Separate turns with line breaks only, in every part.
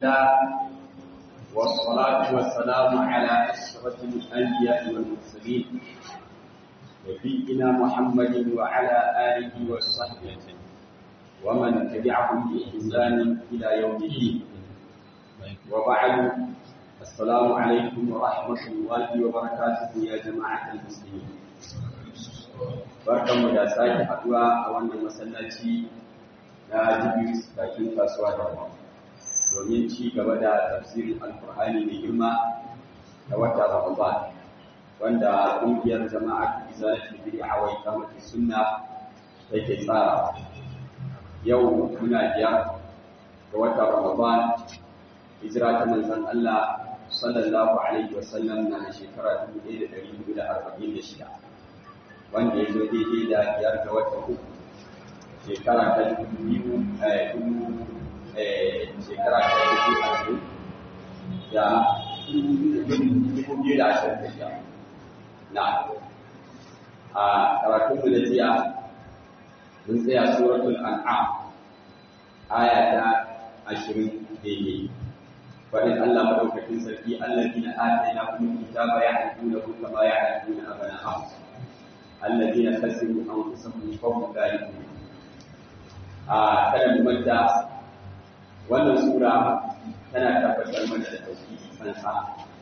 والصلاة والسلام على أشرف الأنبياء والمرسلين نبينا محمد وعلى آله وصحبه ومن تبعهم بإحسان إلى يوم الدين وبعد السلام عليكم ورحمة الله وبركاته يا جماعة المسلمين barkanmu da sake haduwa a wannan masallaci na jibiris bakin kasuwa da domin ci gaba da tafsirin alkur'ani mai girma da wata ramadan wanda ƙungiyar jama'a izalatul bid'a wa iqamati sunna take tsara yau muna biyar ga wata ramadan hijira ta manzon Allah sallallahu alaihi wasallam na shekara 1446 wanda ya zo daidai da biyar ga wata uku shekara ta dubu biyu shekara ta dubu ashirin da dubu biyu da ashirin da shida na a karatunmu da jiya mun tsaya suratul an'am aya ta ashirin daidai faɗin Allah maɗaukakin sarki allazina atayna kuma kitaba ya'rifunahu kama ya'rifuna abana'ahum الذين خسروا انفسهم فهم ذلكم a kada mu manta wannan sura tana tabbatar mana da tauhidi sansa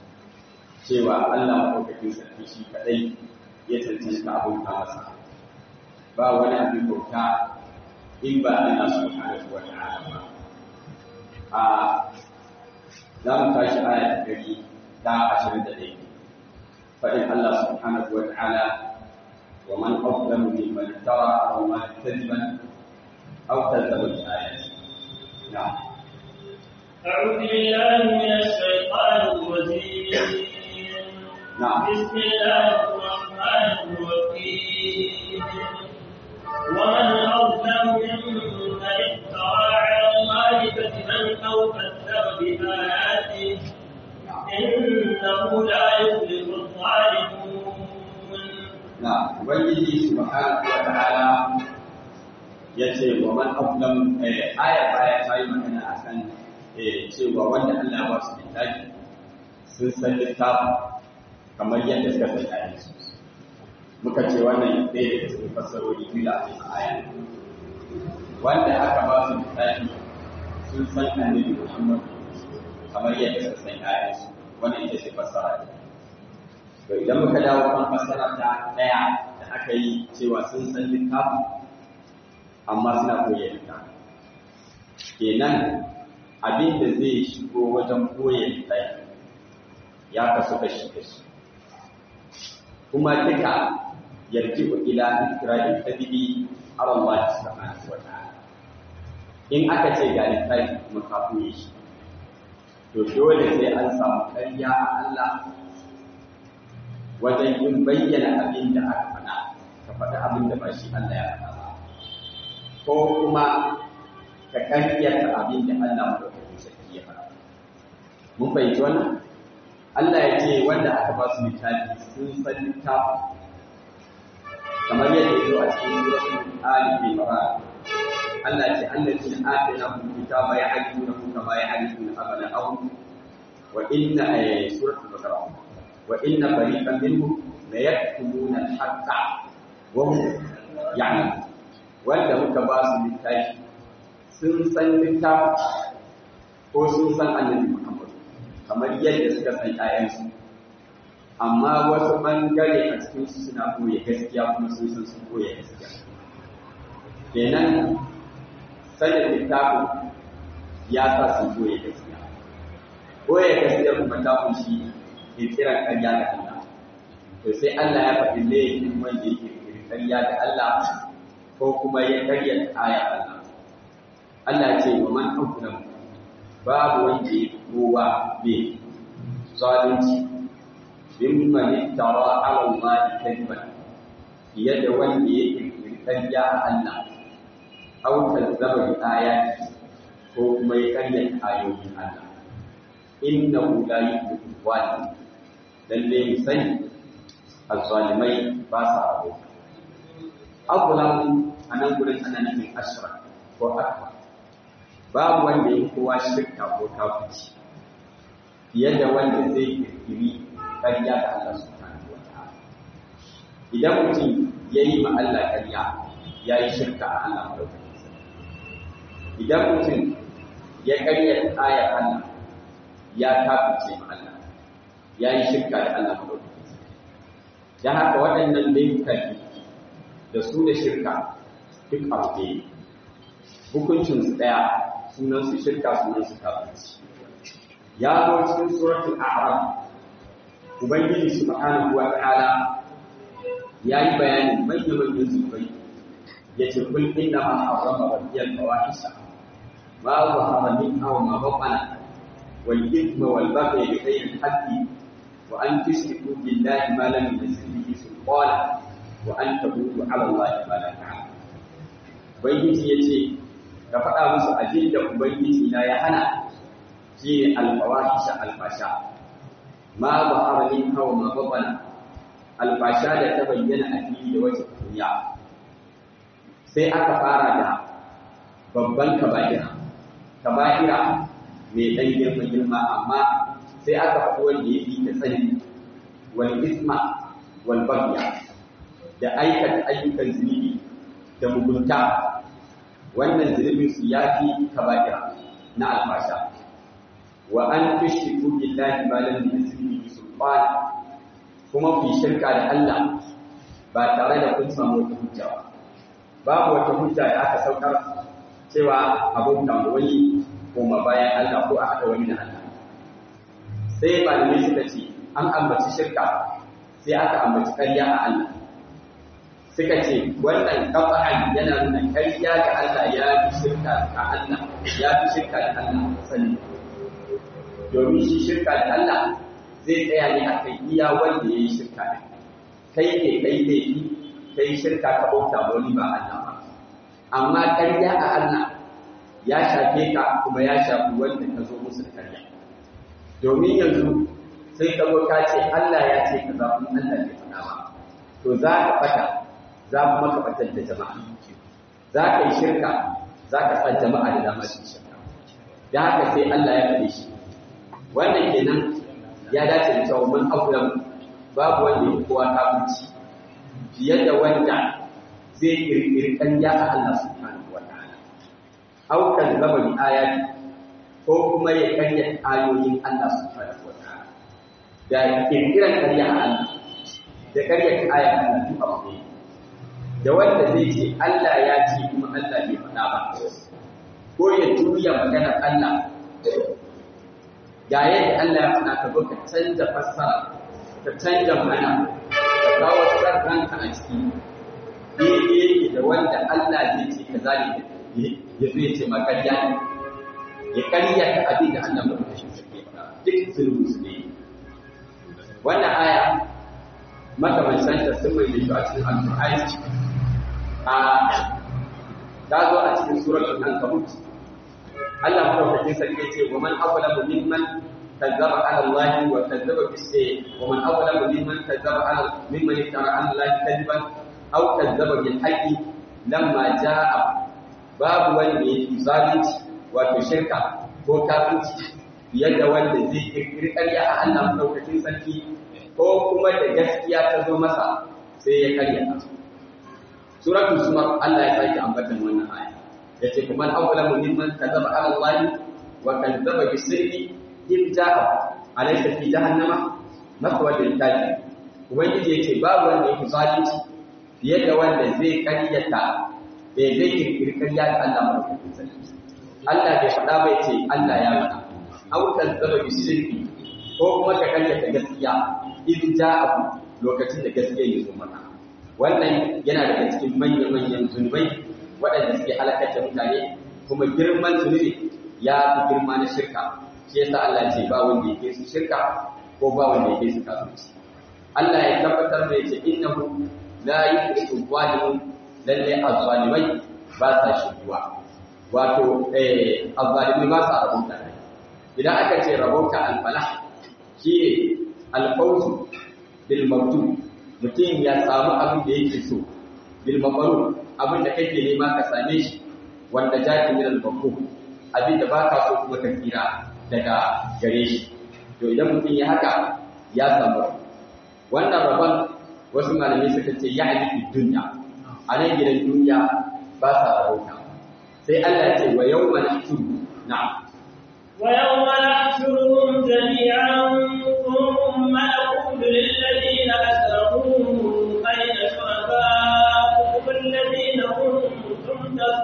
cewa Allah madaukakin sarki shi kadai ya cancanta abin ka masa ba wani abin bauta in ba Allah subhanahu wa ta'ala ba a za mu tashi aya ta gari ta ashirin da ɗaya faɗin Allah subhanahu wa ta'ala ومن أظلم ممن افترى على الله كذبا أو كذب بالآيات نعم
أعوذ بالله من الشيطان الرجيم
نعم
بسم الله الرحمن الرحيم ومن أظلم ممن افترى على الله كذبا أو كذب بآياته إنه لا يفلح الظالمون
na ubangiji subhanahu wa ta'ala yace wa man aflam aya baya ta yi magana akan cewa wanda Allah ba su littafi sun san littafi kamar yadda suka san ayan su muka ce wannan ɗaya daga cikin fassarori biyu da ake aya wanda aka ba su littafi sun san annabi Muhammad kamar yadda suka san ayan su wannan ita ce fassara ta to idan muka dawo kan fassara ta daya da aka yi cewa sun san littafi amma suna koya littafi kenan abin da zai shigo wajen koya littafi ya kasu kashi kashi kuma duka yarji ila ikirarin tabibi ala Allah subhanahu wa ta'ala in aka ce ga littafi kuma ka koye shi to dole sai an samu ƙarya a Allah wajen yin bayyana abin da aka faɗa ka faɗi abin da ba shi Allah ya faɗa ba ko kuma ka karyata abin da Allah madaukakin sarki ya faɗa mun fahimci wannan Allah ya ce wanda aka ba su littafi sun san littafi kamar yadda ya zo a cikin suratul Ali Imran Allah ya ce allazina atayna hum kitaba ya'rifuna kama ya'rifuna abna'ahum wa inna suratul Baqarah وإن فريقا منهم ليكتمون الحق وهم يعلمون wanda muka ba su littafi sun san littafi ko sun san annabi Muhammad kamar yadda suka san ƴaƴansu amma wasu ɓangare a cikin su suna koya gaskiya kuma sun san sun koya gaskiya kenan sanin littafin ya sa sun koya gaskiya koya gaskiya kuma ta kunshi kirkirar ƙarya da Allah. To sai Allah ya faɗi laifin wanda yake kirkirar ƙarya da Allah ko kuma ya ƙarya aya Allah. Allah ce wa man akulam babu wanda ya kowa ne zalunci bin man tara ala Allah kadiban fiye da wanda ya kirkirar ƙarya a Allah aw kazzaba bi ayati ko kuma ya ƙarya ayoyin Allah. Innahu la yuhibbu zalimin lalle mu sani azzalimai ba sa rabo abulan a nan gurin ana nufin ashra ko akwa babu wanda ya kowa shirka ko kafirci fiye da wanda zai kirkiri ƙarya da Allah subhanahu wata'ala idan mutum ya yi ma Allah ƙarya ya yi shirka a Allah madaukakin sarki idan mutum ya ƙarya ayar Allah ya kafirce ma Allah ya yi shirka da Allah madaukakin sarki dan haka waɗannan laifukan da su da shirka duk abu ne hukuncin su ɗaya sunan su shirka sunan su kafirci ya zo cikin suratul a'raf ubangiji subhanahu wa ta'ala yayi bayanin manyan manyan zubai yace kul inna ma harrama rabbiyal fawahisha ma zahara min aw ma batana wal ithma wal baghy bi ghayri al-haqqi wa an tushriku billahi ma lam yunzil bihi sultana wa an taqulu ala allahi ma la ta'lamun ubangiji yace ka faɗa musu abin da ubangiji na ya hana shi ne alfawahisha alfasha ma ba haralin hawa ma babana alfasha da ta bayyana a fili da wata kunya sai aka fara da babban kaba'ira kaba'ira mai ɗan girma girma amma sai aka faɗi wanda ya fi ta tsani wal isma wal bagya da aikata ayyukan zunubi da mugunta wannan zunubin su ya fi kaba'ira na alfasha wa an tushriku billahi ma lam yunzil bihi sultana kuma ku shirka da Allah ba tare da kun samu wata hujja ba babu wata hujja da aka saukar cewa abun da wani koma bayan Allah ko a haɗa wani da Allah sai malamai suka ce an ambaci shirka sai aka ambaci ƙarya a Allah suka ce wannan kafa'an yana nuna ƙarya ga Allah ya fi shirka ga Allah ya fi shirka da Allah sani domin shi shirka da Allah zai tsaya ne a kai iya wanda ya yi shirka da kai ne kai laifi kai shirka ka bauta wani ba Allah ba amma ƙarya a Allah ya shafe ka kuma ya shafi wanda ka zo musu da ƙarya domin yanzu sai ka zo ka ce Allah ya ce ka zaɓi Allah bai faɗa ba to za ka fata za mu maka fatar da jama'a za ka yi shirka za ka sa jama'a da dama su shirka da haka sai Allah ya faɗe shi wannan kenan ya dace da cewa man aulam babu wanda ya kowa kafirci fiye da wanda zai kirkiri ƙarya a Allah subhanahu wa ta'ala aw kan zaba bi ayati ko kuma ya karya ayoyin Allah subhanahu wa ta'ala da kirkiran ƙarya a Allah da karya ayat Allah duk abu ne da wanda zai ce Allah ya ce kuma Allah bai faɗa ba ko ya juya maganar Allah ga yadda Allah ya faɗa ka zo ka canza fassara ka canza mana ka kawo ranka a ciki daidai yake da wanda Allah zai ce ka zane ya zo ya ce ma karya ne ya karya ta abin da Allah mai kashin sarki faɗa duk zulmi su ne wannan aya makamancin ta sun mai da shi a cikin alƙur'ani a ta zo a cikin suratul ankabut Allah madaukakin sarki ce wa man awlamu mimman kazzaba ala Allah wa kazzaba bis wa man awlamu mimman kazzaba ala mimman iftara ala Allah kadiban aw kazzaba bil haqqi lamma jaa babu wanda yake zalunci wato shirka ko kafirci fiye da wanda zai kirkiri ƙarya a Allah madaukakin sarki ko kuma da gaskiya ta zo masa sai ya karya ta suratul sumar Allah ya sake ambatan wannan aya yace kuma al-awwala mimman kadzaba ala Allah wa kadzaba bisirri in ja'a alaysa fi jahannama maswa lil kafir ubangiji yace babu wanda yake zalunci fiye da wanda zai karyata da zai kirkiri karya da Allah madaukakin sarki Allah bai faɗa ba yace Allah ya faɗa aw kadzaba bisirri ko kuma ka karyata gaskiya in ja'a lokacin da gaskiya ya zo maka wannan yana daga cikin manya-manyan zunubai waɗanda suke halakar da mutane kuma girman zunubi ya fi girma na shirka shi yasa Allah ce ba wanda yake su shirka ko ba wanda yake su kafirci Allah ya tabbatar da yace innahu la yuhibbu zalimun lalle azzalimai ba sa shirkuwa wato eh azzalimai ba sa rabauta idan aka ce rabauta al-falah shi ne al-fawzu bil maktub mutum ya samu abin da yake so bil mabaru abin da kake nema ka same shi wanda jaki min al abin da ba ka so kuma ka tsira daga gare shi to idan mutum ya haka ya samu wannan rabon wasu malamai suka ce ya fi duniya a nan gidan duniya ba sa rabauta sai Allah ya ce wa yau mana na
ويوم نحشرهم جميعا ثم نقول للذين أشركوا أين شركاؤكم الذين كنتم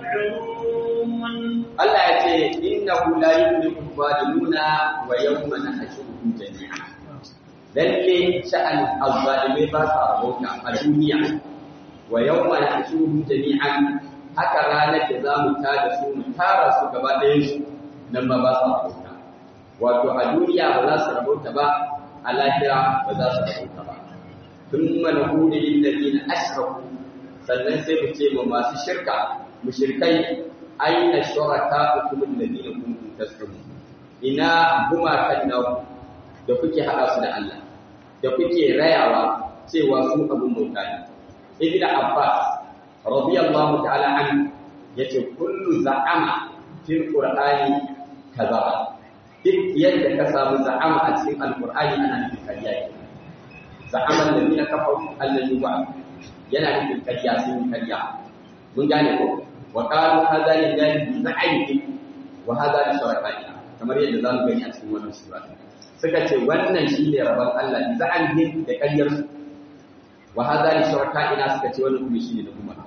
تزعمون
Allah ya ce innahu la yuflihu zalimuna wa yawma nahshuruhum jami'a lalle sha'an azzalimai ba sa rabauta a duniya wa yawma nahshuruhum jami'an haka ranar da za mu tada su mu tara su gaba ɗayan su nan ma ba su rabauta wato a duniya ba za su rabauta ba a lahira ba za su rabauta ba thumma naqulu lil ladina ashraku sannan sai mu ce ma masu shirka mushrikai aina shurakaukum alladhina kuntum tasrun ina gumakan naku da kuke hada su da Allah da kuke rayawa cewa su abun bauta ne ibn abbas radiyallahu ta'ala an yace kullu za'ama fil qur'ani kaza duk yadda ka samu za'ama a cikin alqur'ani ana nufin kariya ne za'ama alladhina kafaru alladhi yu'a yana nufin kariya sun kariya mun gane ko wa qalu hadha lillahi bi za'imihi wa hadha li shurakaina kamar yadda zamu gani a cikin wannan sura suka ce wannan shine rabon Allah bi za'imihi da kariyar su wa hadha li shurakaina suka ce wannan kuma shine na gumaka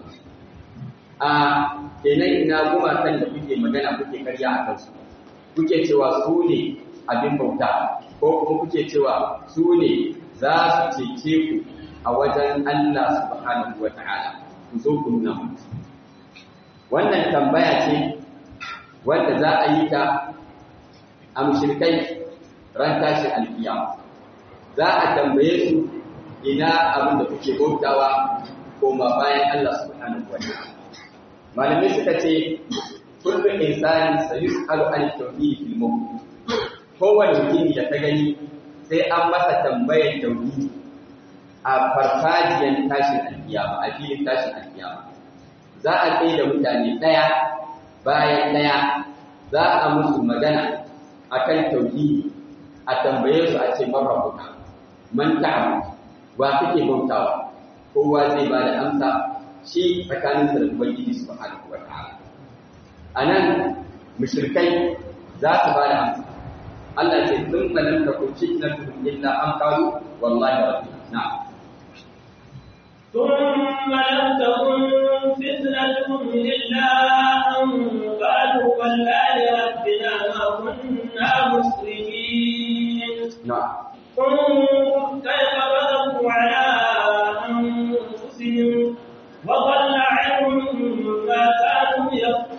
a kenan ina gumakan da kuke magana kuke karya a kansu kuke cewa su ne abin bauta ko kuma kuke cewa su ne za su cece ku a wajen Allah subhanahu wa ta'ala ku zo ku nuna mutu wannan tambaya ce wanda za a yi ta a mushrikai ran tashi alkiyama za a tambaye su ina abin da kuke bautawa koma bayan Allah subhanahu wa ta'ala malamai suka ce kullu insani sayus'alu an tauhid fil maut kowane mutumi da ta gani sai an masa tambayar tauhidi a farfajiyar tashin alkiyama a filin tashin alkiyama za a tsaye da mutane ɗaya bayan ɗaya za a musu magana akan tauhidi a tambaye su a ce man rabbuka man ta'budu wa kake bautawa kowa zai ba da amsa shi tsakaninsa da ubangiji subhanahu wata'ala anan mushrikai za su ba da amsa Allah ce sun malam ta kunci na tuhum illa an qalu wallahi rabbi na'am
ثم لم تكن فتنتهم إلا أن قالوا والله ربنا ما كنا مسلمين
na'am
انظر كيف كذبوا على أنفسهم وضل عنهم ما كانوا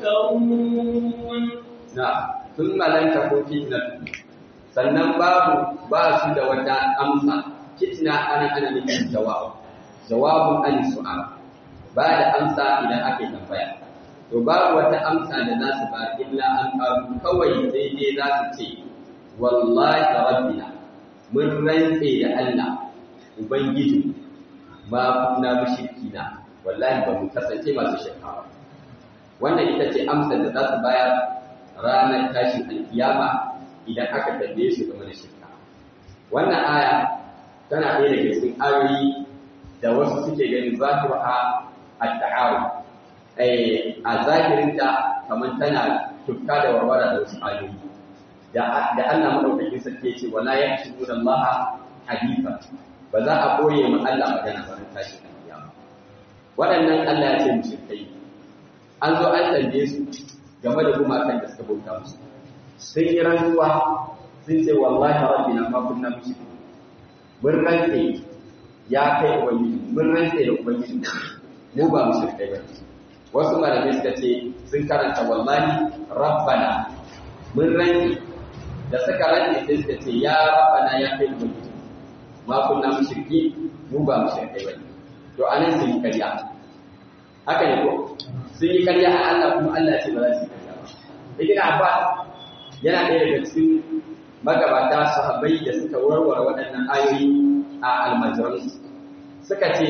يفترون
na'am thumma lam takun fitnatuhum sannan babu ba su da wata amsa fitna ana ana nufin jawab jawabun an su'al ba da amsa idan aka yi tambaya to babu wata amsa da za su ba illa an qalu kawai sai dai za su ce wallahi rabbina mun rantse da Allah ubangiji ba kunna mushrikina wallahi ba mu kasance masu shirka ba wannan ita ce amsar da za su bayar ranar tashin alkiyama idan aka tambaye su game da shirka wannan aya tana ɗaya daga cikin ayoyi da wasu suke ganin zahiruha at-ta'awun eh a zahirinta kamar tana tufka da warwara da wasu ayoyi da da Allah madaukakin sarki ya ce wala yahshuruna Allah haditha ba za a boye ma Allah magana ba ran tashin alkiyama waɗannan Allah ya ce mushrikai an zo an tambaye su game da gumakan da suka bauta musu sun yi rantsuwa sun ce wallahi rabbina ma kunna mushrikin mun rantse ya kai ubangiji mun rantse da ubangiji mu ba mushrikai ba wasu malamai suka ce sun karanta wallahi rabbana mun rantse da suka rantse sai suka ce ya rabbana ya kai ubangiji ma kunna mushriki mu ba mushrikai ba to anan sun yi karya haka ne ko sun yi karya a Allah kuma Allah ce ba za su yi karya ba. Ibn Abbas yana ɗaya daga cikin magabata sahabbai da suka warware waɗannan ayoyi a almajiran suka ce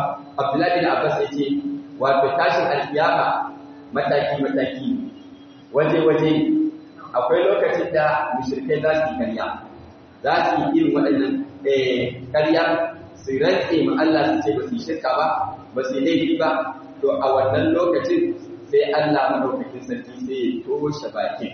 Abdullahi bin Abbas ya ce wato tashin alkiyama mataki mataki waje-waje akwai lokacin da mushrikai za su yi karya za su yi irin waɗannan karya su rantse ma Allah su ce ba su yi shirka ba ba su yi laifi ba to a wannan lokacin sai Allah madaukakin sarki sai ya toshe bakin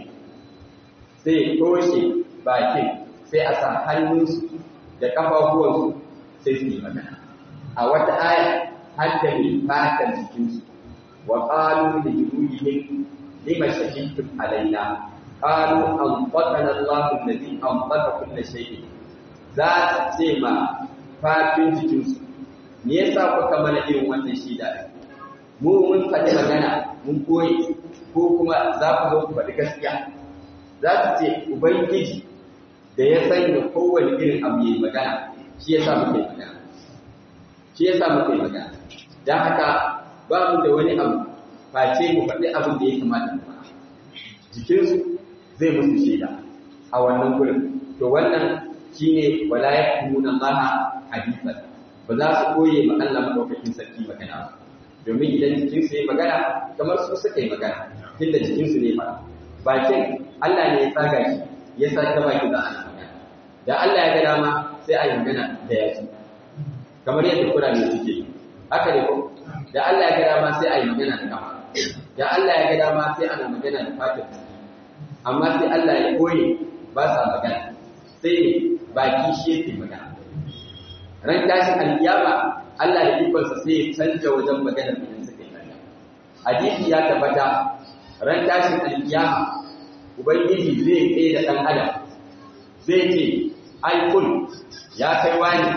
sai ya toshe bakin sai a sa hannunsu da kafafuwansu sai su yi magana a wata aya har da mai fatan jikinsu wa qalu li julihim lima shahidtum alaina qalu anfaqana Allahu alladhi anfaqa kull shay'in za su ce ma fatin jikinsu me yasa kuka mana irin wannan shida mu mun faɗi magana mun koyi ko kuma za ku zo ku faɗi gaskiya za su ce ubangiji da ya sanya kowane irin abu yayi magana shi yasa muke magana shi yasa muke magana dan haka ba mu da wani abu face mu faɗi abin da ya kamata mu faɗa jikinsu zai musu shaida a wannan gurin to wannan shine wala yakumuna Allah hadithan ba za su koye ma Allah madaukakin sarki magana ba domin idan jikinsu ya magana kamar su suka yi magana tunda jikinsu ne ba bakin Allah ne ya tsaga shi ya sa ta baki za a magana da Allah ya ga dama sai a yi magana da yaki kamar yadda kurame suke yi haka ne ko da Allah ya ga dama sai a yi magana da kafa da Allah ya ga dama sai ana magana da fatar amma sai Allah ya koye ba sa magana sai ne baki shi yake magana ran tashin alkiyama Allah da ikonsa sai ya canja wajen maganar da suka yi magana hadisi ya tabbata ran tashin alkiyama ubangiji zai tsaye da dan adam zai ce ai kul ya kai wani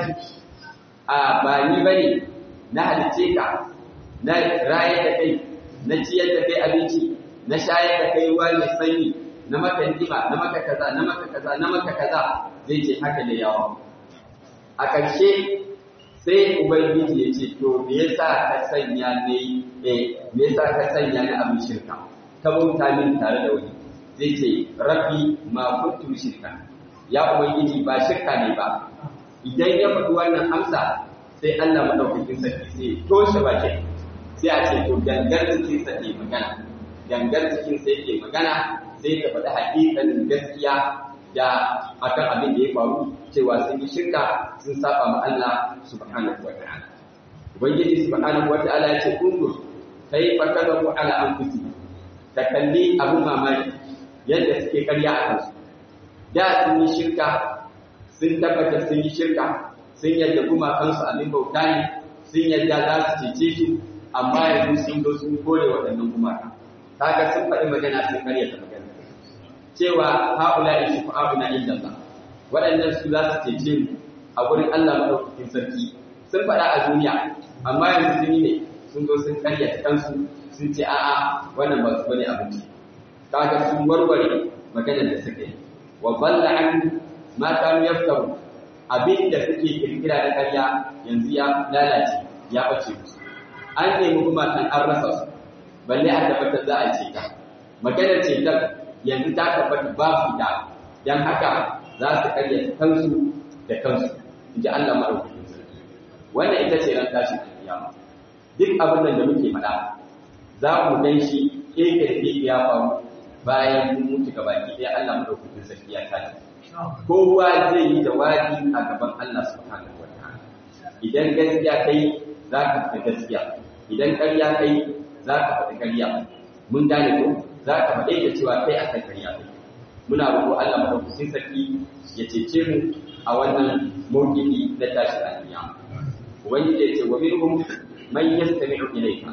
a ba ni bane na halice ka na raye da kai na ciyar da kai abinci na shayar da kai ruwa mai sanyi na maka ni'ima na maka kaza na maka kaza na maka kaza zai ce haka da yawa a ƙarshe sai ubangiji ya ce to me yasa ka sanya ne eh me yasa ka sanya ni abin shirka ka bauta min tare da wani zai ce rabbi ma kuntu shirka ya ubangiji ba shirka ne ba idan ya faɗi wannan amsa sai Allah madaukakin sarki sai toshe bakin sai a ce to gangar cikin sa ke magana gangar cikin sa yake magana sai ta faɗi haƙiƙanin gaskiya da akan abin da ya faru cewa sun yi shirka sun saba ma Allah subhanahu wa ta'ala ubangiji subhanahu wa ta'ala ya ce kundur kai fa kadabu ala anfusi ta kalli abin mamaki yadda suke karya a kansu da sun yi shirka sun tabbata sun yi shirka sun yadda gumakansu abin bauta ne sun yadda za su cece su amma yanzu sun zo sun kore waɗannan gumaka kaga sun faɗi magana sun karya ta magana cewa haula in shufa'una inda Allah waɗannan su za su cece mu a gurin Allah madaukakin sarki sun faɗa a duniya amma yanzu sun yi ne sun zo sun karya kansu sun ce a'a wannan ba su bane abinci kaga sun warware maganar da suka yi wa balla an ma kanu yaftaru abin da suke kirkira da karya yanzu ya lalace ya bace musu an nemi gumakan an rasa su balle a tabbatar za a ce ta maganar cetar yanzu ta tabbata babu ita dan haka za su karya kansu da kansu in ji Allah maɗaukakin sarki wannan ita ce ran tashin kiyama duk abin nan da muke faɗa za mu gan shi keke da keke ya faru bayan mun mutu gabaki ɗaya Allah maɗaukakin sarki ya tashi kowa zai yi jawabi a gaban Allah subhanahu wa ta'ala idan gaskiya kai za ka faɗi gaskiya idan ƙarya kai za ka faɗi ƙarya mun gane ko za ka faɗe da cewa kai akan ƙarya kai muna roƙo Allah madaukakin sarki ya cece mu a wannan mawqifi na tashi alƙiyama ubangiji ya ce wa minhum man yastami'u ilayka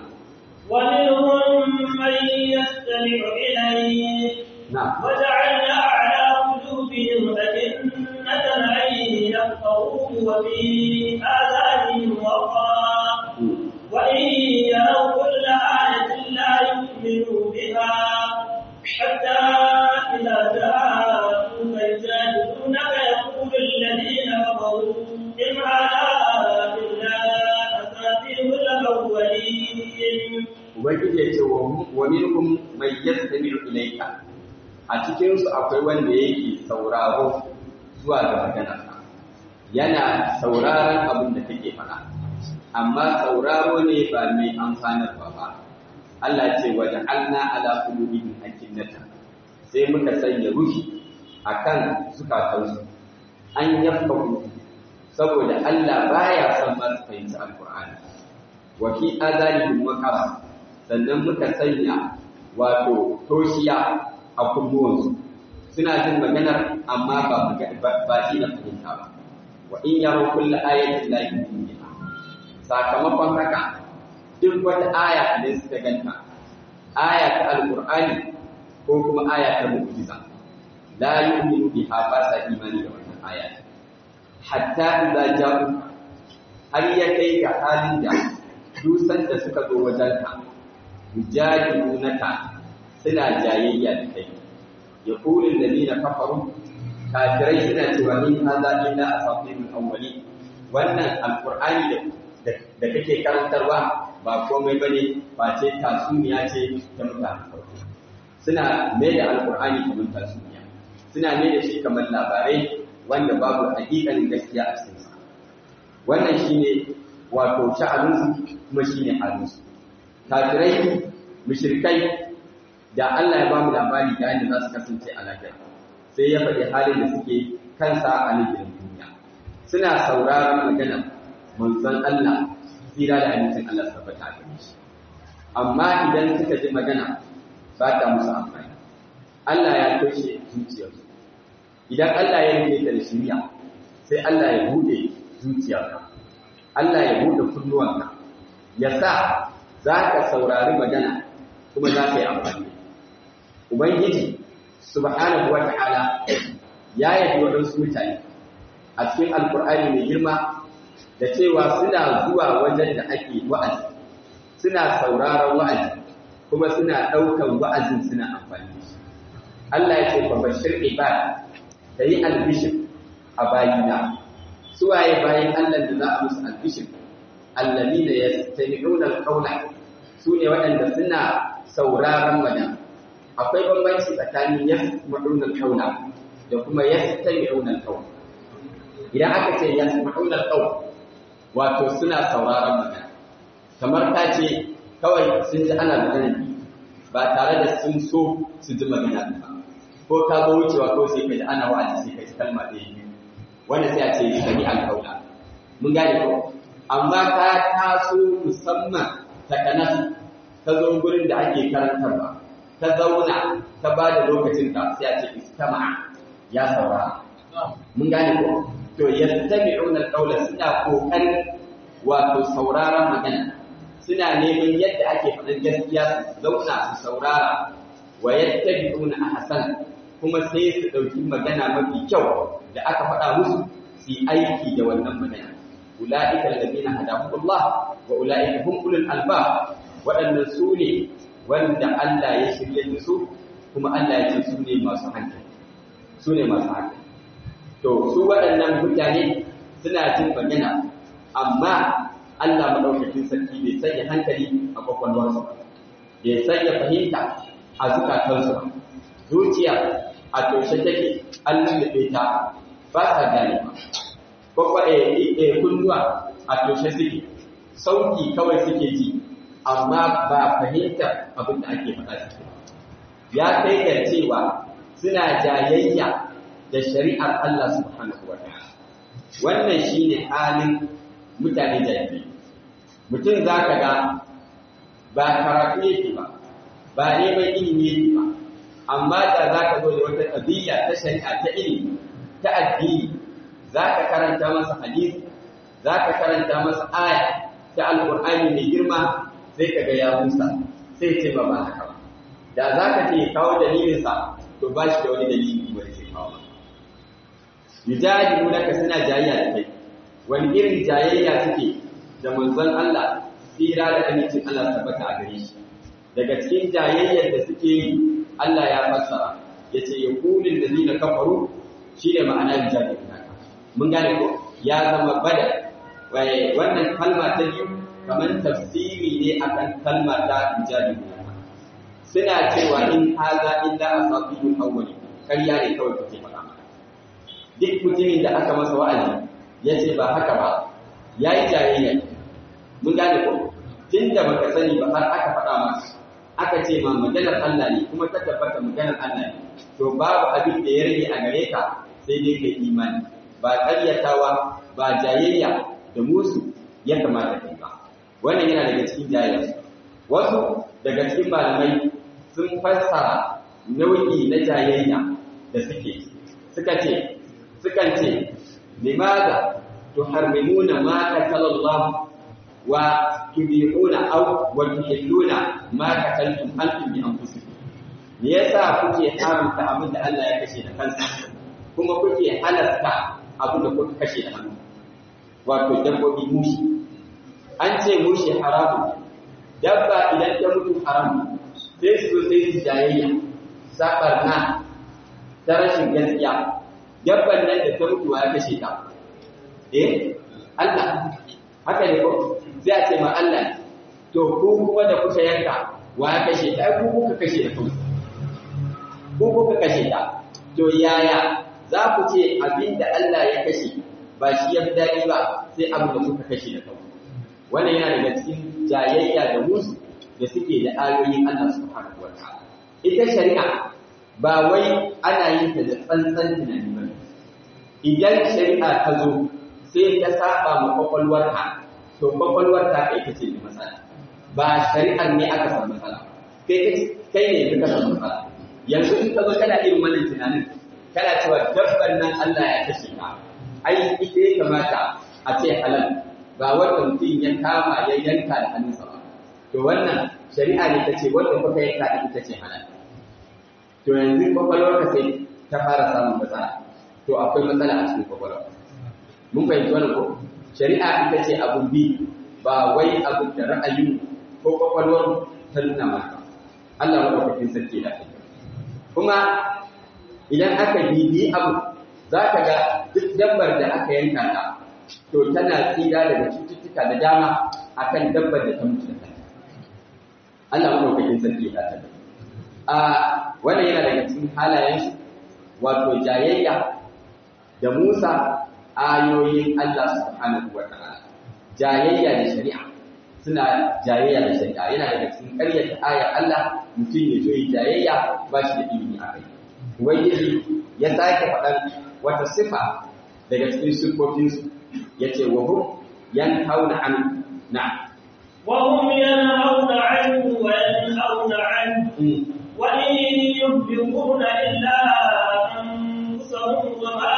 ومنهم من يستمع إليك
na'am
وجعلنا على قلوبهم أكنة أن يفقهوه وفي آذانهم وقرا وإن يروا كل آية لا يؤمنوا بها حتى إذا جاءوك يجادلونك يقول الذين كفروا إن هذا إلا أساطير الأولين
ubangiji ya ce wa minhum man yastami'u ilayka a cikin su akwai wanda yake sauraro zuwa ga maganarka yana sauraron abin da kake faɗa amma sauraro ne ba mai amfanarwa ba Allah ce wa ja'alna ala qulubihim akinnata sai muka sanya ruhi akan zukatansu an yafqahu saboda Allah baya son ma su fahimci alqur'ani wa fi azanihim waqara sannan muka sanya wato toshiya a kunnuwansu suna jin maganar amma ba ba shi na fahimta ba wa in yaro kullu ayatin la yu'minu sakamakon haka duk wata aya idan suka ganta aya ta alqur'ani ko kuma aya ta mu'jiza la yu'minu biha ba sa imani da wannan aya hatta idza ja'u har ya kai ga halin da dusan da suka zo wajen ka yujadilunaka suna jayayya da kai yaqulu alladhina kafaru kafirai suna cewa in hadha illa asatirul awwalin wannan alqur'ani da da kake karantarwa ba komai bane ba ce tasuniya ce ta mutane farko suna mai da alqur'ani kamar tasuniya suna mai da shi kamar labarai wanda babu hakikanin gaskiya a cikin sa wannan shine wato sha'aninsu kuma shine halinsu kafirai mushrikai da Allah ya ba mu labari da yadda za su kasance a lafiya sai ya faɗi halin da suke kansa a nufin duniya suna sauraron magana manzon Allah tsira da amincin Allah su tabbata a gare shi amma idan suka ji magana ba ta musu amfani Allah ya toshe zuciyarsu idan Allah ya rike ta da shiriya sai Allah ya bude zuciyarka Allah ya bude kunnuwanka ya sa za ka saurari magana kuma za ka yi amfani Ubangiji subhanahu wa ta'ala ya yabi waɗansu mutane a cikin alkur'ani mai girma da cewa suna zuwa wajen da ake wa'azi suna sauraron wa'azi kuma suna ɗaukan wa'azin suna amfani da shi Allah ya ce fa bashir ibad da yi albishir a bayina suwaye bayan Allah da za a musu albishir alladina yastami'una alqawla sune waɗanda suna sauraron magana akwai bambanci tsakanin yasma'una alqawla da kuma yastami'una alqawla idan aka ce yasma'una alqawla wato suna sauraron magana kamar ta ce kawai sun ji ana magana ba tare da sun so su ji magana ba ko ka zo wucewa ko sai ka ji ana wa'azi sai ka ji kalma ɗaya biyu wanda sai a ce sami alƙaula mun gane ko amma ka taso musamman ta kanas ta zo gurin da ake karantarwa ta zauna ta ba da lokacin ka sai a ce istama'a ya saurara mun gane ko to yastami'una alqawla suna kokarin wato sauraron magana suna neman yadda ake faɗin gaskiya su zauna su saurara wa yattabi'una ahsan kuma sai su ɗauki magana mafi kyau da aka faɗa musu su yi aiki da wannan magana ula'ika alladhina hadahumullah wa ula'ika hum ulul albab waɗannan su ne wanda Allah ya shirye da su kuma Allah ya ce su ne masu hankali su ne masu hankali to su waɗannan mutane suna jin magana amma Allah madaukakin sarki bai sanya hankali a kwakwalwarsu bai sanya fahimta a zukatansu ba zuciya a toshe take an lullube ta ba ta gane ba kwakwa e kunnuwa a toshe suke sauki kawai suke ji amma ba fahimta abin da ake faɗa suke ya kai ga cewa suna jayayya da shari'ar Allah subhanahu wa ta'ala wannan shine halin mutane jahilai mutum zaka ga ba karatu yake ba ba neman ilimi yake ba amma da za ka zo da wata ƙabiya ta shari'a ta ilimi ta addini za ka karanta masa hadisi za ka karanta masa aya ta alƙur'ani mai girma sai ka ga ya musa sai ce ba ba haka ba da za ka ce kawo dalilinsa to ba shi da wani dalili wani sai kawo yujadilu laka suna jayayya da kai wani irin jayayya suke da manzon Allah tsira da amincin Allah tabbata a gare shi daga cikin jayayyar da suke yi Allah ya fassara ya ce yakulin da zina kafaru shi ne ma'ana jami'in naka mun gane ko ya zama bada wannan kalma ta biyu kamar tafsiri ne akan kalma ta jami'in naka suna cewa in haza illa asabiul awwali karya ne kawai kake faɗa mana duk mutumin da aka masa wa'azi ya ce ba haka ba ya yi jayayya mun gane ko tun da baka sani ba har aka faɗa masa aka ce ma maganar Allah ne kuma ta tabbata maganar Allah ne to babu abin da ya rage a gare ka sai dai kai imani ba ƙaryatawa ba jayayya da musu ya kamata kai ba wannan yana daga cikin jayayya wasu daga cikin malamai sun fassara nau'i na jayayya da suke suka ce sukan ce limaza tuharrimuna ma qatalallahu wa tubihuna aw wa tuhilluna ma qataltum antum bi anfusikum me yasa kuke haramta abin da Allah ya kashe da kansa kuma kuke halasta abin da kuka kashe da hannu wato dabbobi mushi an ce mushi haramu dabba idan ta mutu haramu sai su sai su jayayya sabarna ta rashin gaskiya dabban nan da ta mutu ya kashe ta eh Allah haka ne ko sai a ce ma Allah to ku kuma da kuka yanka wa ya kashe ta ku kuka kashe da kanku ku kuka kashe ta to yaya za ku ce abinda Allah ya kashe ba shi ya fi daɗi ba sai abin da kuka kashe da kanku wannan yana daga cikin jayayya da musu da suke da ayoyin Allah subhanahu wa ta'ala ita shari'a ba wai ana yin ta da tsantsan tunani ba idan shari'a ta zo sai ta saba ma kwakwalwarka to kwakwalwar ta kai ta ce da matsala ba shari'ar ne aka san matsala kai kai ne ka san matsala yanzu in ka zo kana irin wannan tunanin kana cewa dabban nan Allah ya kashe ka ai ita ya kamata a ce halal ba wanda mutum ya kama ya yanka da hannunsa ba to wannan shari'a ne ta ce wanda kuka yanka da ita ce halal to yanzu kwakwalwarka sai ta fara samun matsala to akwai matsala a cikin kwakwalwa mun fahimci wannan ko shari'a ita ce abun bi ba wai abun da ra'ayin ko kwakwalwar ta nuna maka Allah madaukakin sarki da kai kuma idan aka bibi abu za ka ga duk dabbar da aka yanka ta to tana tsira daga cututtuka da dama akan dabbar da ta mutu da kanta Allah madaukakin sarki da kai a wannan yana daga cikin halayen shi wato jayayya da Musa ayoyin Allah subhanahu wa ta'ala jayayya da shari'a suna jayayya da shari'a yana daga cikin ƙaryata ayar Allah mutum ya zo yi jayayya ba shi da ilimi a kai ubangiji ya sake faɗan wata sifa daga cikin siffofinsu ya ce wa hum yanhauna an na
وهم ينهون عنه وينهون عنه وإن ينفقون إلا أنفسهم وما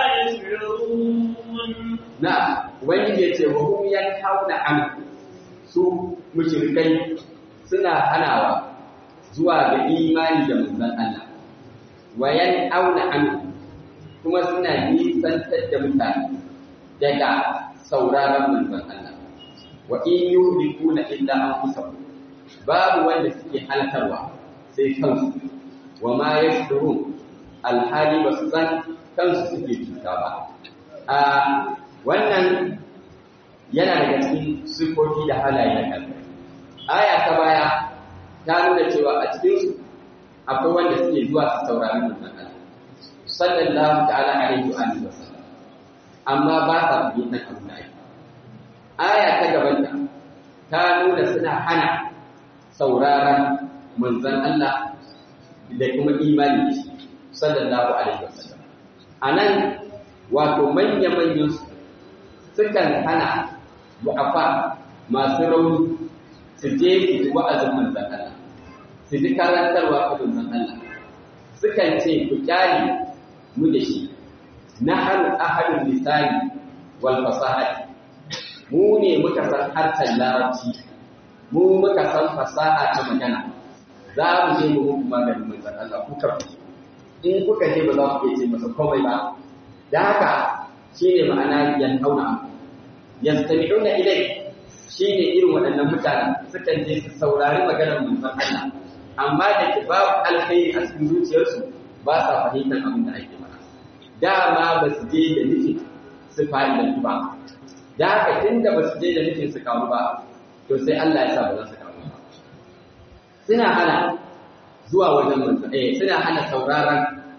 يشعرون
na ubangiji ya ce wa hum yanhauna an su mushrikai suna hanawa zuwa ga imani da manzon Allah wa yanhauna an kuma suna nisantar da mutane daga sauraron manzon Allah wa in yuhlikuna illa anfusahum babu wanda suke halakarwa sai kansu wa ma yashurun alhali ba su san kansu suke cuta ba a wannan yana daga cikin sifofi da halaye na kalmar aya ta baya ta nuna cewa a cikinsu akwai wanda suke zuwa su saurari manzon Allah sallallahu ta'ala alaihi wa alihi wasallam amma ba sa fahimtar abin da ake aya ta gabanta ta nuna suna hana sauraron manzon Allah da kuma imani da shi sallallahu alaihi wasallam anan wato manya-manyan su sukan hana du'afa masu rauni su je su ji wa'azin manzon Allah su ji karantarwa ta manzon Allah sukan ce ku kyale mu da shi na hannu ahadin lisani wal fasahati mu ne muka san harshen larabci mu muka san fasaha ta magana za mu je mu muku maganin manzon Allah kuka in kuka je ba za ku iya ce masa komai ba da haka shine ma'ana yanhauna yastami'una ilai shine irin waɗannan mutanen sukan je su saurari maganar manzon Allah amma da ke babu alkhairi a cikin zuciyarsu ba sa fahimtar abin da ake mana dama ba su je da nufin su fa'idantu ba da haka tunda ba su je da nufin su kawo ba to sai Allah ya sa ba za su kawo ba suna hana zuwa wajen manzon eh suna hana sauraron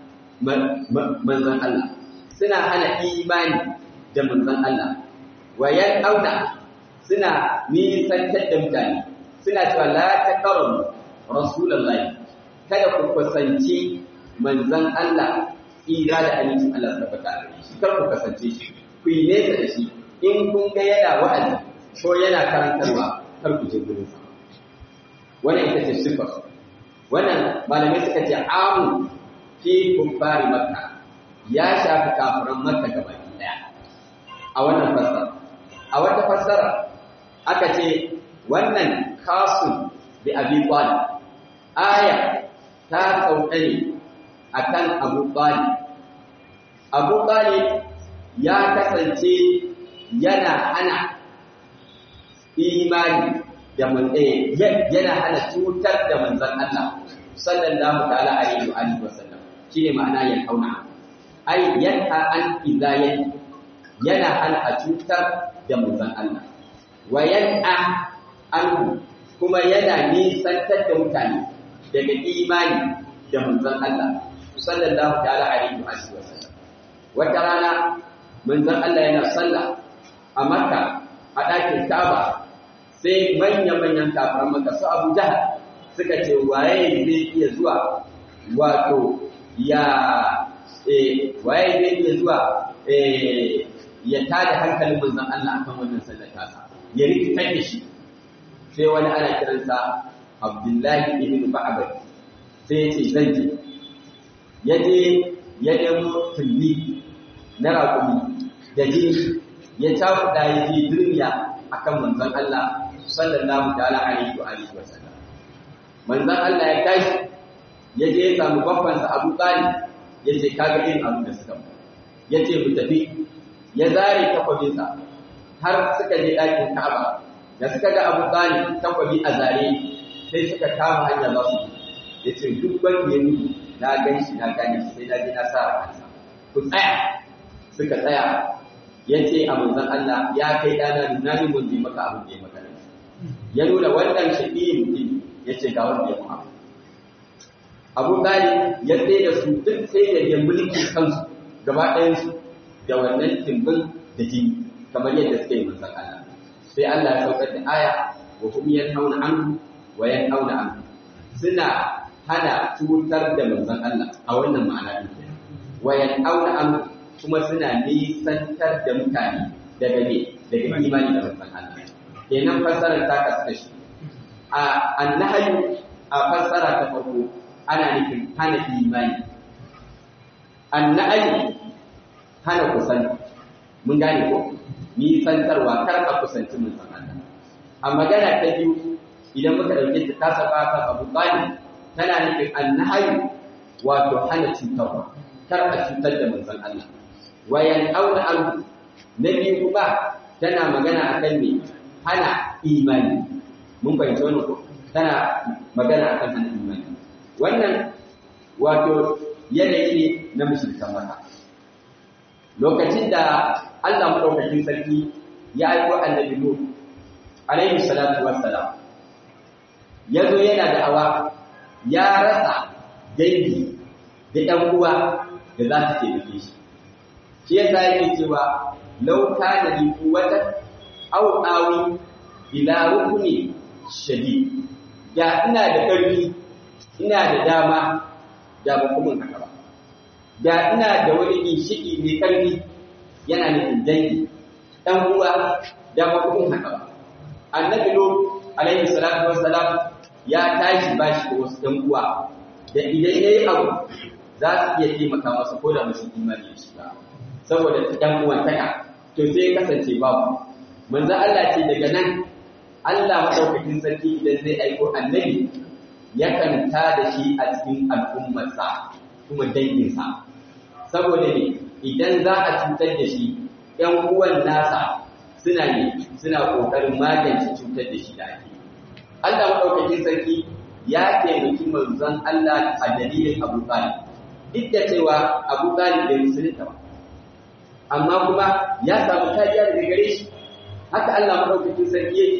manzon Allah suna hana imani da manzon Allah wayan auna suna nisantar da mutane suna cewa la taqrabu rasulullahi kada ku kusanci manzon Allah tsira da amincin Allah tabbata a gare shi kar ku kasance shi ku yi nesa da shi in kun ga yana wa'azi ko yana karantarwa kar ku je gurin sa wannan ita ce sifar wannan malamai suka ce amu fi kuffari makka ya shafi kafiran makka gaba daya a wannan fassara a wata fassara aka ce wannan kasun bi abi talib aya ta sauka ne akan abu talib abu talib ya kasance yana hana imani da manzai yana hana cutar da manzon Allah sallallahu ta'ala alaihi wa alihi wasallam shine ma'ana ya kauna ai yanha an izayen yana hana a cutar da manzon Allah wa yan'a an kuma yana nisantar da mutane daga imani da manzon Allah sallallahu ta'ala alaihi wa alihi wasallam wata rana manzon Allah yana sallah a Makka a ɗakin Ka'aba sai manya-manyan kafiran Makka su Abu Jahal suka ce waye zai iya zuwa wato ya eh waye zai iya zuwa eh ya tada hankalin manzon Allah akan wannan sallar tasa ya rikitar da shi sai wani ana kiransa Abdullahi ibn Ba'bad sai ya ce zan je ya je ya nemo tulli na raƙumi da jini ya cakuɗa ya je duniya akan manzon Allah sallallahu ta'ala alaihi wa alihi wa sallam manzon Allah ya tashi ya je ya samu babbansa Abu Talib ya ce kaga irin abin da suka mu ya ce mu tafi ya zare takwabinsa har suka je ɗakin Ka'aba da suka ga Abu Talib takwabi a zare sai suka kama hanya za su ya ce duk wanda ya mutu na gan shi na gane shi sai na je na sa a kansa ku tsaya suka tsaya ya ce a manzon Allah ya kai ɗana nuna ni mun je maka abin da ya maka ya nuna wannan shaƙi mutum ya ce ga wanda ya mu Abu Talib ya tsaye da su duk sai da ya mulki kansu gaba ɗayansu da wannan timbin da jini kamar yadda suka yi manzon Allah sai Allah ya saukar da aya wa hum yanhauna anhu wa yanhauna anhu suna hana cutar da manzon Allah a wannan ma'ana din wa yanhauna anhu kuma suna nisantar da mutane daga ne daga imani da manzon Allah kenan fassarar ta kasu kashi a annahayu a fassara ta farko ana nufin hana imani annahayu hana kusan mun gane ko nisantarwa kar a kusanci manzon Allah a magana ta biyu idan muka dauke ta ta saba kan Abu Talib tana nufin annahayu wato hana cutarwa kar a cutar da manzon Allah wayan auna abu na biyu kuma tana magana akan me hana imani mun fahimci wannan ko tana magana akan hana imani wannan wato yanayi ne na mushrikan mata lokacin da Allah madaukakin sarki ya aiko annabi Nuh alaihi salatu wassalam ya zo yana da awa ya rasa dangi da ɗan uwa da za su taimake shi shi yasa yake cewa law kana li quwwatan aw awi ila rukuni shadid ya ina da ƙarfi ina da dama da ba kuma haka ba da ina da wani ginshiki mai ƙarfi yana nufin dangi ɗan uwa da ba kuma haka ba annabi lut alaihi salatu wassalam ya tashi bashi da wasu ɗan uwa da idan yayi abu za su iya taimaka masa ko da musu imani da shi ba saboda ɗan uwantaka to sai kasance babu manzo Allah ce daga nan Allah madaukakin sarki idan zai aiko annabi yakan ta da shi a cikin al'ummarsa kuma danginsa saboda ne idan za a cutar da shi ‘yan uwan nasa suna ne suna ƙoƙarin magance cutar da shi da ake Allah madaukakin sarki ya taimaki manzon Allah a dalilin Abu Talib duk da cewa Abu Talib bai musulunta ba amma kuma ya samu kariya daga gare shi haka Allah madaukakin sarki yake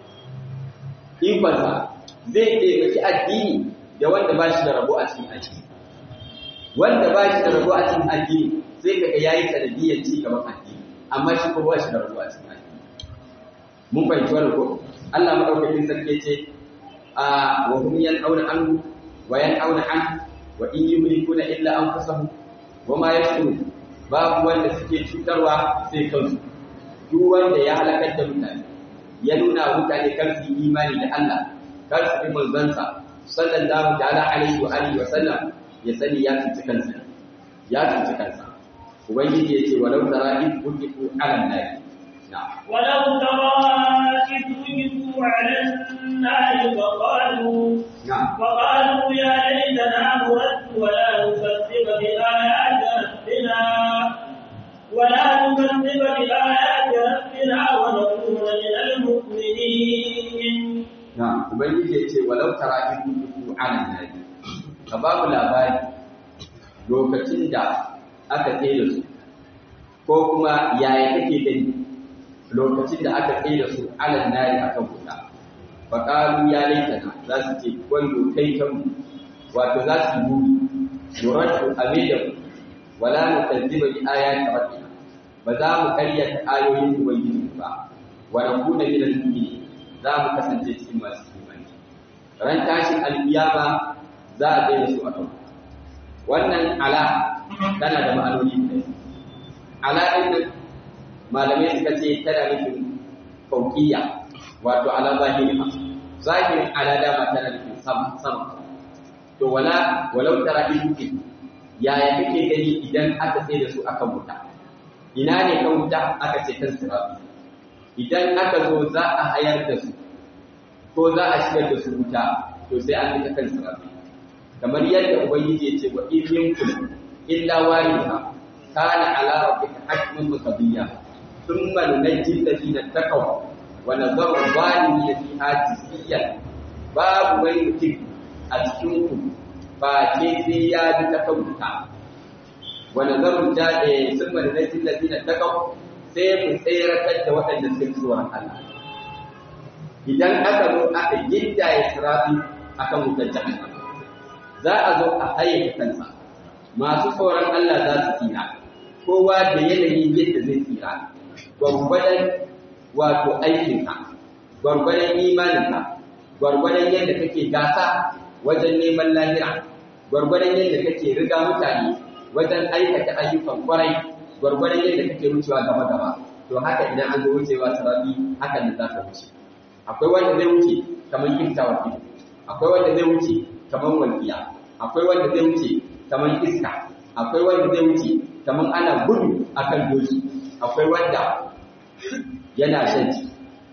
ikonsa zai taimaki addini da wanda ba shi da rabo a cikin addini wanda ba shi da rabo a cikin addini sai kaga yayi sanadiyyar ci gaban addini amma shi ko ba shi da rabo a cikin addini mun fahimci wannan ko Allah madaukakin sarki ce a wa hum yan'auna anhu wa yan'auna an wa in yumlikuna illa anfusahum wa ma yashkurun babu wanda suke cutarwa sai kansu duk wanda ya halakar da mutane ya nuna mutane kar su yi imani da Allah kar su bi manzansa sallallahu ta'ala alaihi wa alihi wa sallam ya sani ya cuci kansa ya cuci kansa ubangiji yace walau tara in kuntu ala nabi
ولو ترى إذ وقفوا على النار فقالوا فقالوا يا ليتنا نرد ولا نكذب بآيات ربنا ولا نكذب بآيات ربنا ونكون من المؤمنين
نعم ubangiji yace walau tara in kuntu ala nabi ka babu labari lokacin da aka tsaye su ko kuma yaya kake gani lokacin da aka tsaye da su alal nari akan wuta fa qalu ya laitana za su ce wando kai kan wato za su yi yuratu amida wala nukazziba bi ayati rabbina ba za mu karyata ayoyin ubangiji ba wa nakuna min al-mu'minin za mu kasance cikin masu imani ran tashin alkiyama za a tsaye da su akan wannan ala tana da ma'anoni da ala din malamai suka ce tana nufin fauƙiya wato ala zahiriha zahirin ala dama tana nufin sama sama to wala walau tara idukin yaya kake gani idan aka sai da su akan wuta ina ne kan wuta aka ce kan sirabi idan aka zo za a hayar da su ko za a shigar da su wuta to sai an fita kan sirabi kamar yadda ubangiji ya ce wa in minkum illa wariha kana ala rabbika hatman maqdiya ثم ننجي الذين اتقوا ونذر الظالمين فيها جثيا باب wani mutum a cikin ku ba ce sai ya bi ta kauta wa nazaru jade sun mana nasi ladina taqaw sai mu tsayratar da waɗanda suke tsoron Allah idan aka zo aka yinda ya sirafi akan wutar jahannam za a zo a haye kansa masu tsoron Allah za su tsira kowa da yanayin yadda zai tsira gwargwadon wato aikinka gwargwadon imaninka gwargwadon yadda kake gasa wajen neman lahira gwargwadon yadda kake riga mutane wajen aikata ayyukan kwarai gwargwadon yadda kake wucewa gaba gaba to haka idan an zo wucewa sarabi haka ne za ka wuce akwai wanda zai wuce kamar kiftawa ido akwai wanda zai wuce kamar walƙiya akwai wanda zai wuce kamar iska akwai wanda zai wuce kamar ana gudu akan doki akwai wanda yana shan ci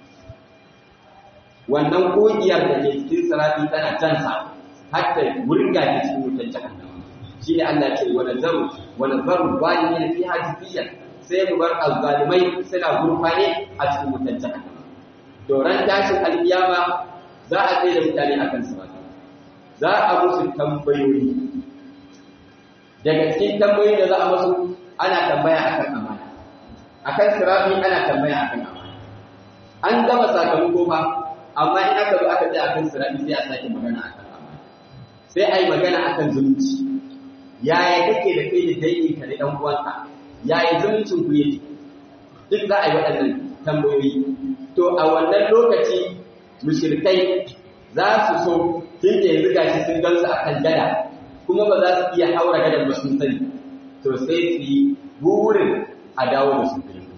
wannan kogiyar da ke cikin sarari tana jansa har ta wurga ta cikin wutar jahannama shi ne Allah ce wa nazaru wa nazaru zalimin fi hajiyyan sai mu bar azzalimai suna gurfane a cikin wutar jahannama to ran tashin alkiyama za a tsaye da mutane akan sabata za a musu tambayoyi daga cikin tambayoyi da za a musu ana tambaya akan amana akan sirafi ana tambaya akan amana an gama sakamako ba amma in aka zo aka tsaya akan sirafi sai a sake magana akan amana sai a yi magana akan zumunci yaya kake da kai da danginka da ɗan uwanka yaya zumuncin ku yake duk za a yi waɗannan tambayoyi to a wannan lokaci mushrikai za su so tun da yanzu gashi sun gansu akan gada kuma ba za su iya haura gadan ba sun sani to sai su yi burin a dawo da su filin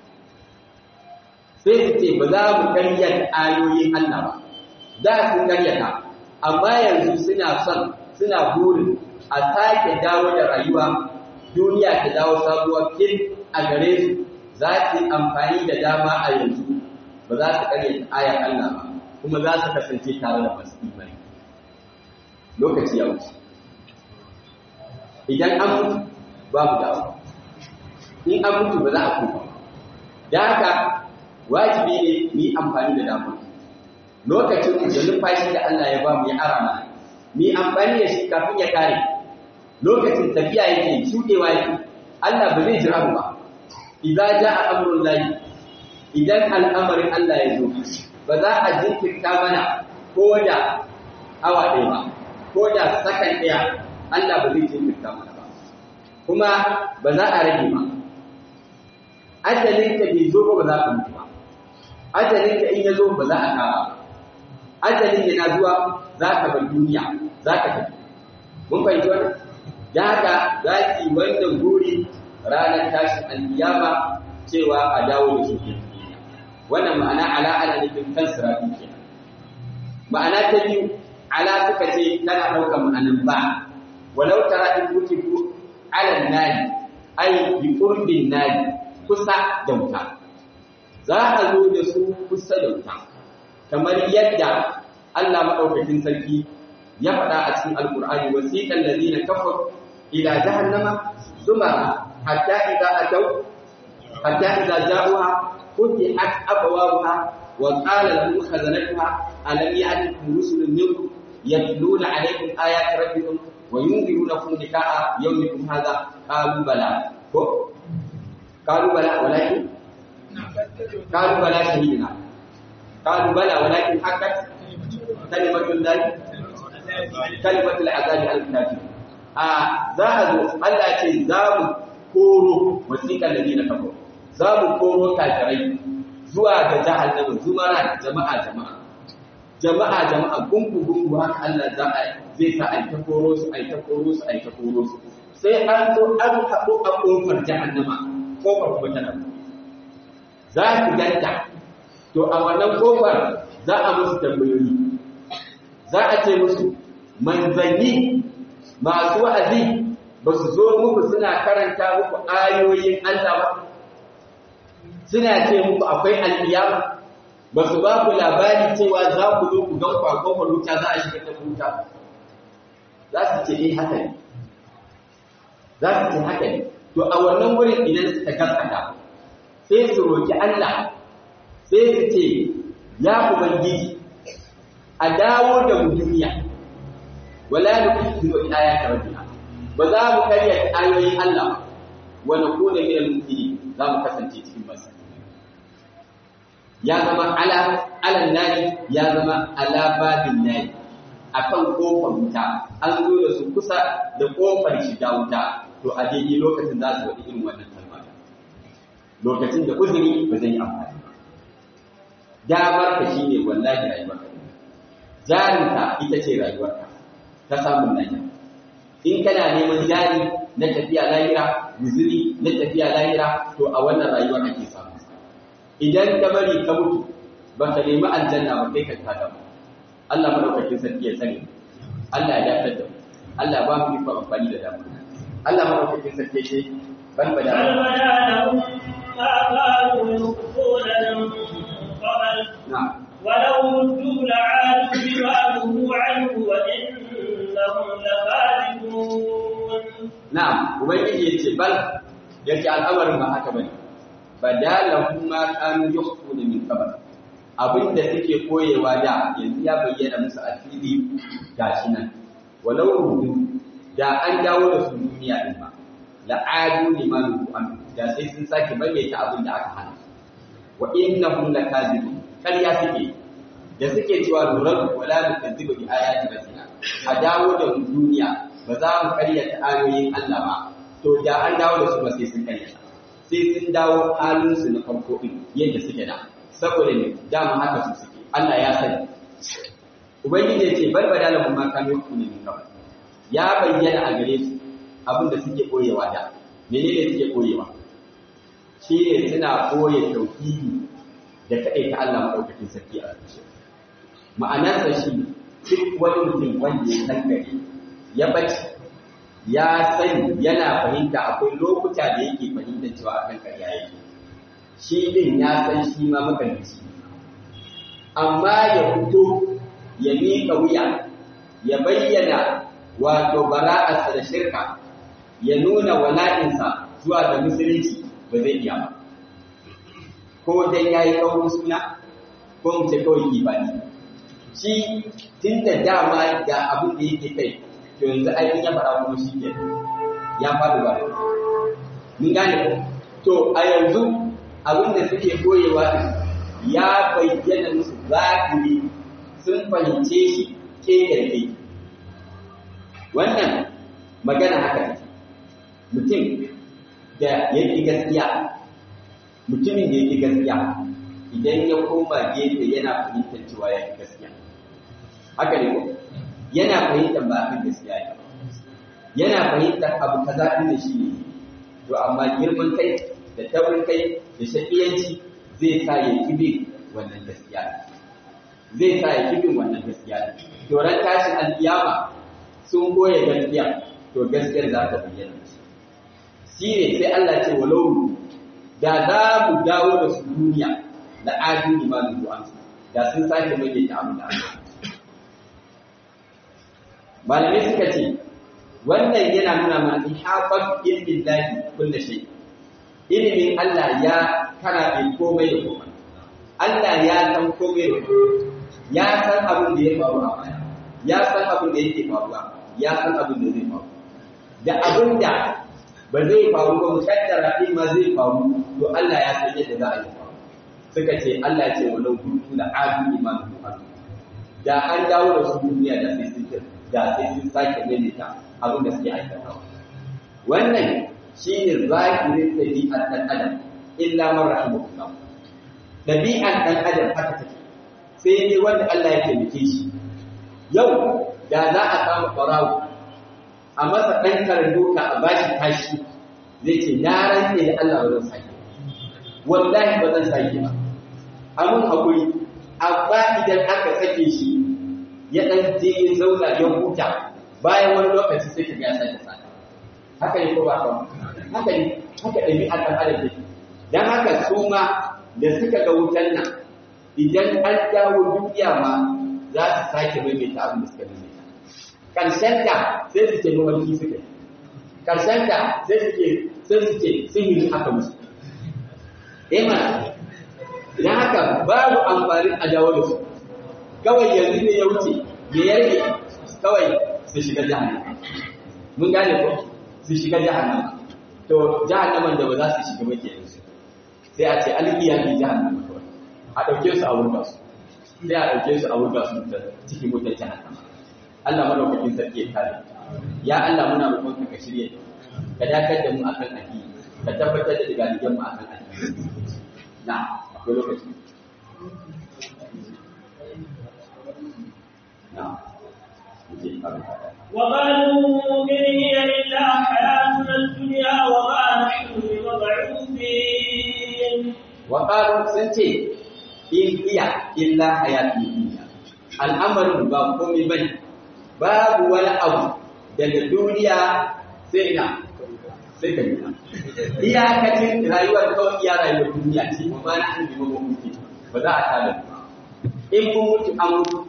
sai su ce ba za mu karyata ayoyin Allah ba da sun karyata amma yanzu suna son suna burin a sake dawo da rayuwa duniya ta dawo sabuwar fil a gare su za su yi amfani da dama a yanzu ba za su karyata ayar Allah ba kuma za su kasance tare da masu imani lokaci ya wuce idan an mutu babu dawo in an mutu ba za a koma da haka wajibi ne mu yi amfani da damar lokacin da numfashi da Allah ya ba mu ya ara mana mu yi amfani da shi kafin ya kare lokacin tafiya yake shudewa yake Allah ba zai jira mu ba idza jaa amrul lahi idan al'amarin Allah ya zo ba za a jinkirta mana ko da awa ɗaya ba ko da sakan ɗaya Allah ba zai jinkirta mana ba kuma ba za a rage ba ajalinka bai zo ba ba za ka mutu ba ajalinka in ya zo ba za a kawo ajalin yana zuwa za ka bar duniya za ka tafi mun fahimci wannan da haka za ki wannan guri ranar tashin alkiyama cewa a dawo da su duniya wannan ma'ana ala ana nufin kan sirafi kenan ma'ana ta biyu ala suka ce tana ɗaukar ma'anin ba walau tara in kutibu ala nari ai bi qurbin nari kusa da wuta za a zo da su kusa da wuta kamar yadda Allah madaukakin sarki ya faɗa a cikin alqur'ani wasiqal ladina kafaru ila jahannama zumara hatta idza ataw hatta idza ja'uha futihat abwabuha wa qala lahum khazanatuha alam ya'tikum rusulun minkum yatluna alaykum ayati rabbikum wa yunzirunakum liqa'a yawmikum hadha qalu bala ko qalu bala walakin qalu bala shahidina qalu bala walakin haqqat kalimatul lahi kalimatul azabi al-kafir a za a zo Allah ce za mu koro wasiƙar da na kafo za mu koro kafirai zuwa ga jahannama zumara jama'a jama'a jama'a jama'a gungu gungu haka Allah za a zai sa ai ta koro su ai ta koro su ai ta koro su sai an zo an haɗu a ƙofar jahannama ƙofar kuma tana za su ganta to a wannan ƙofar za a musu tambayoyi za a ce musu manzanni masu wa'azi ba su zo muku suna karanta muku ayoyin Allah ba suna ce muku akwai alƙiyama ba su ba ku labari cewa za ku zo ku gan kwakwakwar wuta za a shiga ta wuta za su ce eh haka ne za su ce haka ne to a wannan wurin idan suka gaskata sai su roki Allah sai su ce ya ubangiji a dawo da mu duniya wala nukizu bi ayati rabbina ba za mu karya ayoyin Allah wa nakuna min al-mu'minin za mu kasance cikin masu ya zama ala alan nari ya zama ala babin nari akan kofar wuta an zo da su kusa da kofar shiga wuta to a daidai lokacin za su wadi irin wannan kalma lokacin da uzuri ba zai yi amfani ba damar ka shine wallahi rayuwarka jarinka ita ce rayuwarka ta samun nan in kana neman jari na tafiya lahira guzuri na tafiya lahira to a wannan rayuwa ake samu idan ka bari ka mutu ba ka nemi aljanna ba kai ka tada ba Allah madaukakin sarki ya sani Allah ya dakatar da mu Allah ba mu iko amfani da damu Allah madaukakin sarki ya ce bal bada
بل بدا لهم ما كانوا يخفون من قبل
na'am
ولو ردوا لعادوا بما نهوا عنه وإنهم لكاذبون
na'am ubangiji ya ce bal yake al'amarin ba haka bane badalahum ma kanu yukhfuna min qabl abinda suke koyewa da yanzu ya bayyana musu a fili gashi nan walau rudu da an dawo da su duniya din ma la adu liman an da sai sun sake maimaita abin da aka hana wa innahum lakazibun kariya suke da suke cewa nurar wala nukadzibu bi ayati rabbina a dawo da mu duniya ba za mu karyata ayoyin Allah ba to da an dawo da su ba sai sun karyata sai sun dawo halinsu na farko ɗin yadda suke da saboda ne dama haka su suke Allah ya sani ubangiji ya ce bar bada lahum ma kanu yakunu min qabl ya bayyana a gare su abin da suke koyewa da menene suke koyewa shi ne suna koye tauhidi da kaɗai ta Allah maɗaukakin sarki a zuciya ma'anarsa shi duk wani mutum wanda ya san gari ya bace ya sani yana fahimta akwai lokuta da yake fahimtar cewa akan ƙarya yake shi din ya san shi ma makarici amma ya fito ya miƙa wuya ya bayyana wato bara'arsa da shirka ya nuna wala'insa zuwa ga musulunci ba zai iya ba ko dan yayi kaurin suna ko mu ce kawai ibadi shi tun da dama da abin da yake kai to yanzu ai ya fara kuma shi ke ya faɗi ba mun gane ko to a yanzu abin da suke koyewa din ya bayyana musu zahiri sun fahimce shi ke kai wannan magana haka take mutum da yake gaskiya mutumin da yake gaskiya idan ya koma gefe yana fahimtar cewa ya fi gaskiya haka ne ko yana fahimtar ba kan gaskiya ne yana fahimtar abu kaza din da shi ne to amma girman kai da taurin kai da shakiyanci zai sa ya kibe wannan gaskiya zai sa ya kibe wannan gaskiya to ran tashin alkiyama sun goye gaskiya to gaskiyar za ta bayyana shi ne sai Allah ce walau da za mu dawo da su duniya da adu imanin ruwan da sun sake mai ta abu da malamai suka ce wannan yana nuna mana ihafat ilmin lahi kullu shay ilimin Allah ya karabe komai da komai Allah ya san komai da komai ya san abin da ya faru a baya ya san abin da yake faruwa ya san abin da zai faru da abin da ba zai faru ba mukaddara din ma zai faru to Allah ya san yadda za a yi faru suka ce Allah ya ce walau kuntu da adu imanu da an dawo da su duniya da sai sun da sai sun sake maimaita abin da suke aikatawa wannan shine zahirin ɗabi'ar ɗan adam illa man rahimahullah ɗabi'ar ɗan adam haka take sai dai wanda Allah ya taimake shi yau da za a samu ɓarawo a masa ɗan karin doka a bashi tashi zai ce na rantse da Allah ba zan sake wallahi ba zan sake ba amun hakuri amma idan aka sake shi ya ɗan je ya zauna ya huta bayan wani lokaci sai ka ga ya sake sake haka ne ko ba haka haka ne haka ɗabi'a ɗan adam take dan haka su ma da suka ga wutan nan idan an dawo duniya ma za su sake maimaita abin da suka maimaita ƙarshenta sai su ce mawarki suka yi ƙarshenta sai su ce sai su ce sihiri aka musu ema idan haka babu amfanin a dawo da su kawai yanzu ne ya wuce me ya rage kawai su shiga jahannama mun gane ko su shiga jahannama to jahannaman da ba za su shiga ba kenan su sai a ce alƙiya ne jahannama kawai a ɗauke su a wurga su sai a ɗauke su a wurga su cikin wutar jahannama Allah madaukakin sarki ya kare ya Allah muna roƙon ka shirye ka dakar da mu akan addini ka tabbatar da digaligen mu akan addini na akwai lokaci na
وقالوا إن هي إلا حياتنا الدنيا وما نحن بمبعوثين
وقالوا سنتي إن هي إلا حياتنا الدنيا الأمر بقوم بني babu wani abu daga duniya sai ina sai ka nuna iyakacin rayuwar kawai iya rayuwar duniya ce ba ma na an bi mawa mutu ba za a tada ba in kun mutu an mutu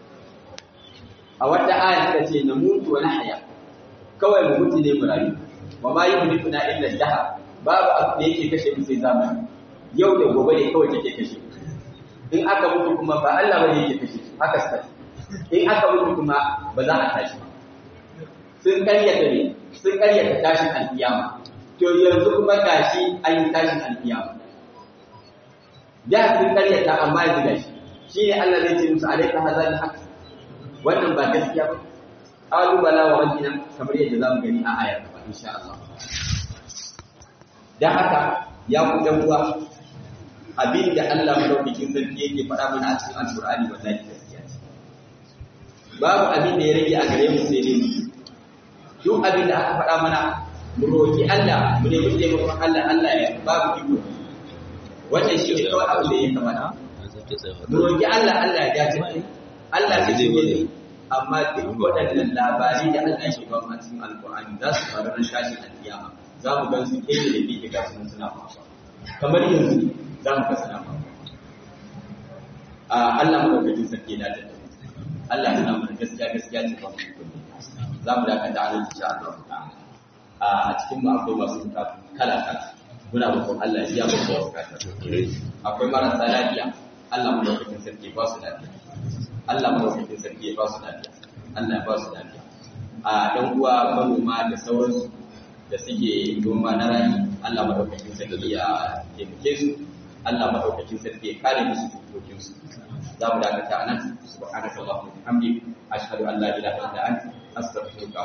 a wata aya ta ce na mutu wani haya kawai mu mutu ne mu rayu wa ma yi mutu na illa daha babu abu da yake kashe mu sai zamani yau da gobe ne kawai take kashe in aka mutu kuma ba Allah bane yake kashe haka sai in aka mutu kuma ba za a tashi sun karyata ne sun karyata tashin alkiyama to yanzu kuma gashi an yi tashin alkiyama da sun karyata amma yanzu gashi shine Allah zai ce musu alaika hazal haq wannan ba gaskiya ba qalu bala wa rabbina kamar yadda zamu gani a ayar ba insha Allah dan haka ya ku dan uwa abinda Allah madaukakin sarki yake faɗa mana a cikin alqur'ani wallahi gaskiya babu abin da ya rage a gare mu sai dai mu duk abin da aka faɗa mana mu roki Allah mu nemi taimakon Allah Allah ya babu iko wannan shi ne kawai abin da ya kamata mu roki Allah Allah ya dace Allah ya ji ne amma duk waɗannan labari da Allah ya ba mu cikin alƙur'ani za su faru ran tashin alƙiyama za mu gan su kai da bi ga sun suna faruwa kamar yanzu za mu ga suna faruwa a Allah mu dauki sarki da dace Allah yana mana gaskiya gaskiya ce ba mu za mu dakata a nan insha Allah a cikin mu akwai masu bukatu kala kala muna roƙon Allah ya biya mu bukatu akwai marasa lafiya Allah mu dauki sarki ba su lafiya Allah mu dauki sarki ba su lafiya Allah ya ba su lafiya a dan uwa manoma da sauransu da suke noma na rani Allah mu dauki sarki ya taimake su Allah mu dauki sarki ya kare musu tukokin su za mu dakata a nan subhanaka allahumma wa bihamdik ashhadu an la ilaha illa anta astaghfiruka